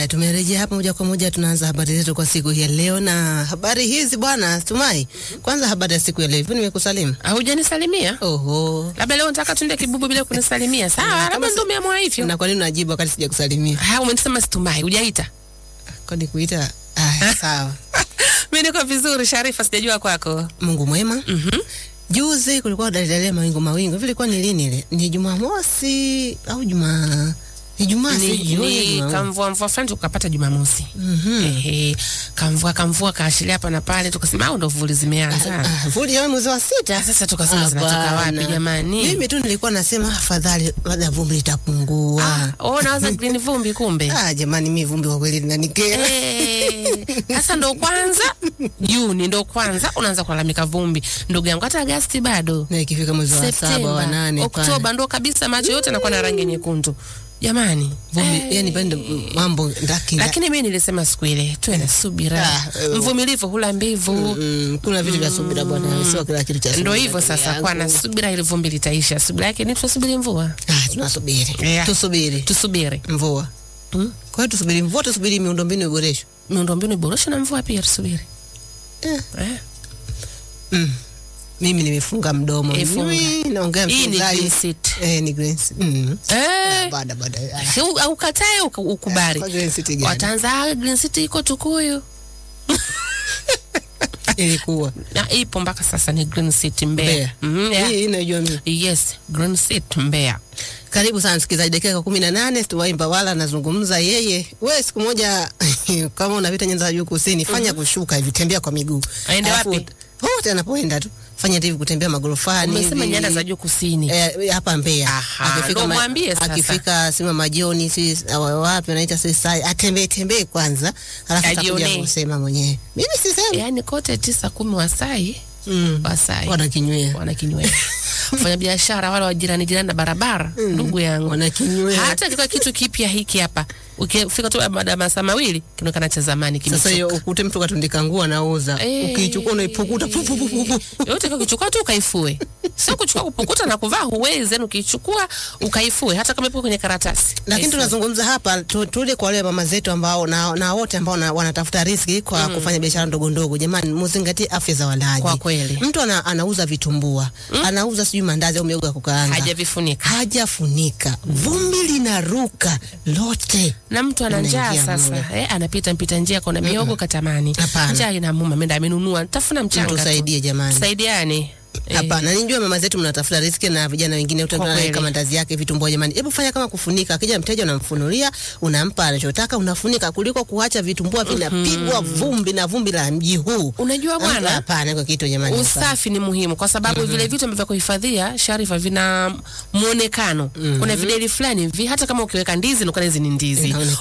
Haya, tumerejea hapa moja kwa moja, tunaanza habari zetu kwa siku hii ya leo, na habari hizi bwana Tumai, kwanza habari ya siku ya leo, hivi nimekusalimu? Haujanisalimia? Oho, Labda leo nataka tuende kibubu bila kunisalimia. Sawa, labda ndio umeamua hivyo. na kwa nini unajibu wakati sijakusalimia? Ha, umenisema situmai, hujaita. Kwani kuita? Aya, sawa. Mimi niko vizuri Sharifa, sijajua kwako. Mungu mwema. Mhm. Juzi kulikuwa dalidalia mawingu mawingu, hivi ilikuwa ni lini ile? Ni Jumamosi au Juma ni Jumaa Ni, sijui, ni Jumaa- kamvua mvua fulani tukapata Jumamosi. Mhm. Ehe, kamvua kamvua kaashiria hapa na pale, tukasema au ndo vuli zimeanza. Ah, Vuli ya mwezi wa sita. Ah, Sasa tukasema zinatoka Hapana. wapi jamani? Mimi tu nilikuwa nasema afadhali labda vumbi litapungua. Ah, oh, nawaza green vumbi kumbe. Ah, jamani mi vumbi kwa kweli linanikera. Eh, Sasa ndo kwanza Juni ndo kwanza unaanza kulalamika vumbi, ndugu yangu, hata Agasti bado Na ikifika mwezi wa saba wa nane Oktoba pale. ndo kabisa macho yote yanakuwa na rangi nyekundu jamani. Vumbi, Eh, yani pale ndo mambo ndaki. lakini mimi nilisema siku ile tuwe na subira, Ah, eh, mvumilivu hula mbivu. Mm, kuna vitu vya subira bwana, sio kila kitu cha subira. Ndo hivyo ndugu sasa, yangu. kwa na subira, ili vumbi litaisha. Subira yake ni tusubiri mvua, Ah, tunasubiri. Yeah. Tusubiri tusubiri mvua. Mm. Kwa hiyo tusubiri mvua, tusubiri miundombinu iboreshwe. miundombinu iboreshwe na mvua pia tusubiri. Eh. Eh. Mm. Mimi nimefunga mdomo. Eh, funga. Mimi naongea Hii ni msikilizaji. green seat. Eh, ni green seat. Mm. Eh. Baada baada. Ah, Si u- Ukatae uka- ukubali. Kwa green seat gani? Wataanza "Ah, Green City iko Tukuyu. Ilikuwa. Na ipo mpaka sasa ni Green City Mbeya. Mbeya. Mhm, yeah. Hii inajua mimi. Yes, Green City Mbeya. Karibu sana msikilizaji, dakika kumi na nane Stuwai Mbawala anazungumza yeye. We siku moja kama unapita nyanda za juu kusini, fanya kushuka hivi, tembea kwa miguu. Aende Alafu, wapi? Wote anapoenda tu fanya hivi, kutembea magorofani Umesema hivi. nyanda za juu kusini. Eh, hapa Mbeya Aha, ndo ma- mwambie sasa. akifika sima majioni si awa- wapi anaita si sai atembee tembee kwanza, alafu atakuja Ajionee. kusema mwenyewe. Mimi sisemi. Yaani kote tisa kumi Wasai, Mm. Wasai Wanakinywea. wanakinywea. Wafanya biashara wale wa jirani jirani na barabara, ndugu yangu. Wanakinywea. Hata kika kitu kipya hiki hapa. Ukifika tu baada ya masaa mawili kinaonekana cha zamani Sasa kimechoka. hiyo ukute mtu katundika nguo anauza, Eh. ukiichukua unaipukuta pu, pu, pu, pu, pu. yote ukichukua tu ukaifue, sio kuchukua kupukuta na kuvaa, huwezi. Yani ukichukua ukaifue, hata kama ipo kwenye karatasi. lakini Kaifue. tunazungumza hapa tu, tule kwa wale mama zetu ambao na, na wote ambao na, wanatafuta riski kwa kufanya biashara ndogo ndogo. Jamani, muzingatie afya za walaji. Kwa kweli. mtu ana, anauza vitumbua anauza sijui mandazi au miogo ya kukaanga hajavifunika hajafunika, vumbi linaruka lote. na mtu ana njaa Unaingia sasa, mule. eh, anapita mpita njia kona miogo katamani, Hapana. njaa inamuma, ameenda amenunua, tafuna mchanga tu. Tusaidie jamani. Tusaidiane. Eh, Hapana, ninjua mama zetu mnatafuta riski na vijana wengine Kwa utaona kweli. kama mandazi yake vitumbua. Jamani, hebu fanya kama kufunika. Akija mteja unamfunulia, unampa anachotaka, unafunika kuliko kuacha vitumbua vinapigwa vumbi na vumbi la mji huu. Unajua bwana, hapana, kwa kitu jamani. hapana. usafi ni muhimu kwa sababu vile vitu ambavyo vya kuhifadhia Sharifa vina muonekano. Kuna videli fulani hivi, hata kama ukiweka ndizi unakuwa hizi ni ndizi, Inaonekana.